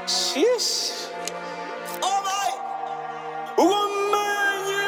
Sheesh. Alright. Ugomenye.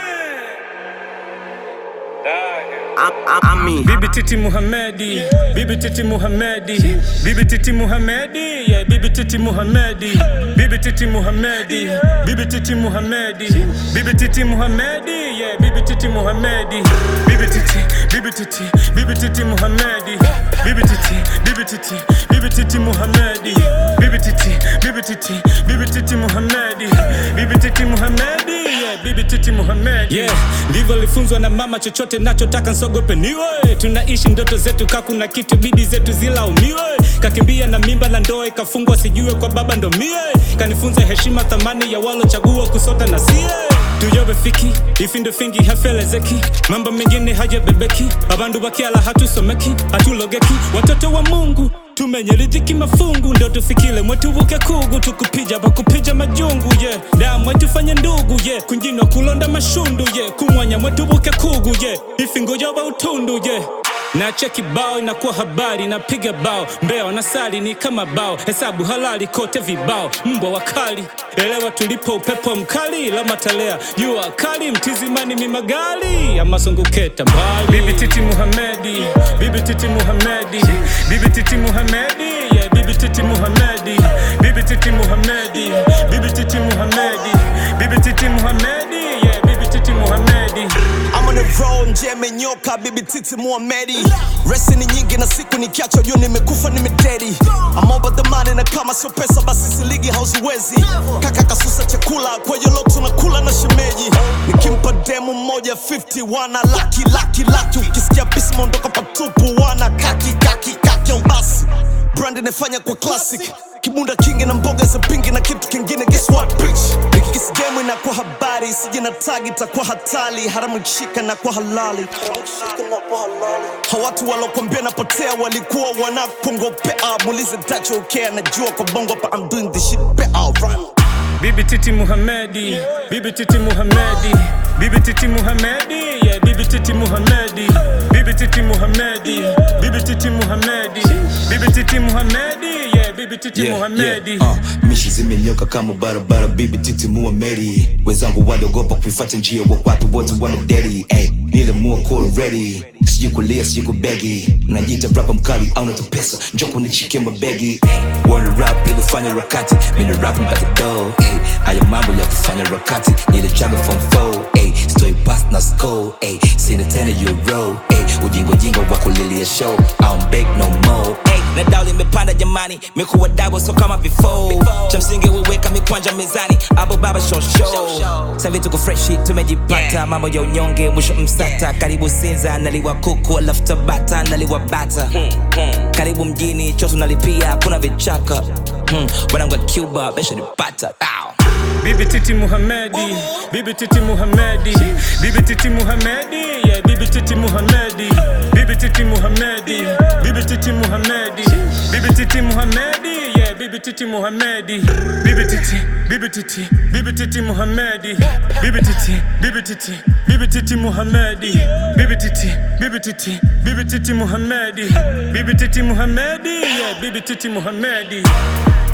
Ami Bibi Titi Muhammadi, Bibi Titi Muhammadi, Bibi Titi Muhammadi, yeah, Bibi Titi Muhammadi, Bibi Titi Muhammadi, Bibi Titi Muhammadi, Bibi Titi Muhammadi, yeah, Bibi Titi Muhammadi, Bibi Titi, Bibi Titi, Bibi Titi Muhammadi, Bibi Titi, Bibi Titi, Bibi Titi Muhammadi, Bibi Titi, Bibi Titi, Bibi Titi Muhammadi, Bibi Titi Muhammadi, yeah, Bibi Titi Muhammadi, yeah, ndivyo alifunzwa na mama, chochote nachotaka nsogope niwe, tunaishi ndoto zetu, ka kuna kitu bidi zetu zilaumiwe, kakimbia na mimba na ndoa ikafungwa, sijue kwa baba ndo mie, kanifunza heshima, thamani ya walochagua kusota na sie tuyobe fiki ifindo fingi hafelezeki mambo mengine hajabebeki abandu bakiala hatusomeki hatulogeki watoto wa mungu tumenyeridhiki mafungu ndo tufikile mwetuvuke kugu tukupija bakupija majungu ye yeah. damwe tufanye ndugu ye yeah. kunjinwa kulonda mashundu ye yeah. kumwanya mwetuvuke kugu ye yeah. ifingo yoba utundu ye yeah. na cheki bao inakuwa habari napiga bao mbeo na sali ni kama bao hesabu halali kote vibao mbwa wakali elewa tulipo upepo mkali la matalea jua kali mtizimani mimagali amasonguketa mbali bibi titi muhamedi bibi titi muhamedi bibi titi muhamedi yeah, bibi titi muhamedi bibi titi muhamedi bibi titi muhamedi bibi titi muhamedi yeah, bibi titi muhamedi I'm on the road nje menyoka bibi titi Muhamedi Resi ni nyingi na siku nikiacha juu nimekufa nimededi I'm over the money na kama sio pesa basi siligi hauziwezi Kaka kasusa chakula kwa hiyo leo tunakula na shemeji Nikimpa demu mmoja 50 wana laki laki laki Ukisikia bisi mondoka patupu wana kaki kaki kaki basi Brand inafanya kwa classic Kibunda kingi na mboga za pingi na kitu kingine guess what bitch Nikikisi game inakuwa habari Sije na tagi itakuwa hatari Haramu kishika na kwa halali Hawatu walokwambia napotea walikuwa wanakongopea Muulize dacho ukea najua kwa bongo pa I'm doing this shit better run Bibi Titi Muhammadi, Bibi Titi Muhammadi, Bibi Titi Muhammadi, yeah, Bibi Titi Muhammadi, Bibi Titi Muhammadi, Bibi Titi Muhammadi, Bibi Titi Muhammadi, yeah, Bibi Titi Muhammadi. uh, mishi zimenyoka kama barabara bibi titi muameri wenzangu waliogopa kuifuata njia wa watu wote wanaderi hey, nilemua call ready sijui kulia sijui kubegi najiita rapa mkali au nata pesa njo kunichikia mabegi hey, word rap ilifanya rakati mini rap mpaka do hey, haya mambo ya kufanya rakati nilichaga form 4 hey, story pass na score hey, sina tena euro hey, ujingo jingo wa kulilia show I don't beg no more hey, na dao limepanda jamani mikuwa dabo so kama before cha msingi weweka mikwanja mezani abo baba show show savi tuko freshi tumejipata mambo ya unyonge mwisho msata karibu sinza naliwa kuku alafu tabata naliwa bata karibu mjini chosu nalipia kuna vichaka hmm, wanangu wa cuba besha nipata Ow. Bibi Titi Muhammadi, Bibi Titi Muhammadi, Bibi Titi Muhammadi, yeah, Bibi Titi Muhammadi, Bibi Titi Muhammadi, Bibi Titi Muhammadi, Bibi Titi Muhammadi, yeah, Bibi Titi Muhammadi, Bibi Titi, Bibi Titi, Bibi Titi Muhammadi, Bibi Titi, Bibi Titi, Bibi Titi Muhammadi, Bibi Titi, Bibi Titi, Bibi Titi Muhammadi, Bibi Titi Muhammadi, yeah, Bibi Titi Muhammadi.